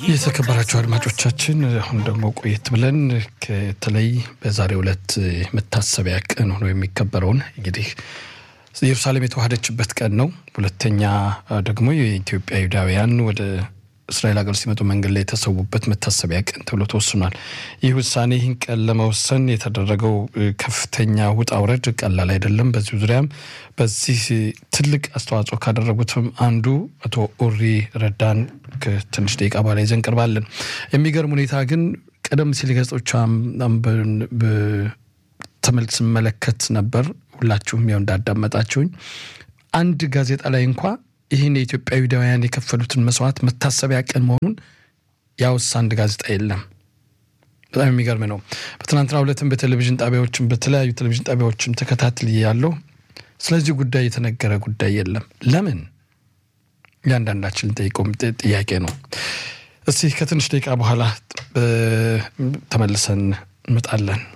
የተከበራቸው አድማጮቻችን አሁን ደግሞ ቆየት ብለን በተለይ በዛሬው ዕለት መታሰቢያ ቀን ሆኖ የሚከበረውን እንግዲህ ኢየሩሳሌም የተዋሃደችበት ቀን ነው። ሁለተኛ ደግሞ የኢትዮጵያ ይሁዳውያን ወደ እስራኤል ሀገር ሲመጡ መንገድ ላይ የተሰዉበት መታሰቢያ ቀን ተብሎ ተወስኗል። ይህ ውሳኔ ይህን ቀን ለመወሰን የተደረገው ከፍተኛ ውጣ ውረድ ቀላል አይደለም። በዚሁ ዙሪያም በዚህ ትልቅ አስተዋጽኦ ካደረጉትም አንዱ አቶ ኡሪ ረዳን ከትንሽ ደቂቃ በኋላ ይዘን እንቀርባለን። የሚገርም ሁኔታ ግን ቀደም ሲል ገጾቿ ተመልክ ስመለከት ነበር። ሁላችሁም ያው እንዳዳመጣችሁኝ አንድ ጋዜጣ ላይ እንኳ ይህን የኢትዮጵያ ይሁዳውያን የከፈሉትን መስዋዕት መታሰቢያ ቀን መሆኑን ያወሳ አንድ ጋዜጣ የለም። በጣም የሚገርም ነው። በትናንትና ሁለትም በቴሌቪዥን ጣቢያዎችም በተለያዩ ቴሌቪዥን ጣቢያዎችም ተከታትል ያለው ስለዚህ ጉዳይ የተነገረ ጉዳይ የለም። ለምን? እያንዳንዳችን ልንጠይቀው ጥያቄ ነው። እስቲ ከትንሽ ደቂቃ በኋላ ተመልሰን እንመጣለን።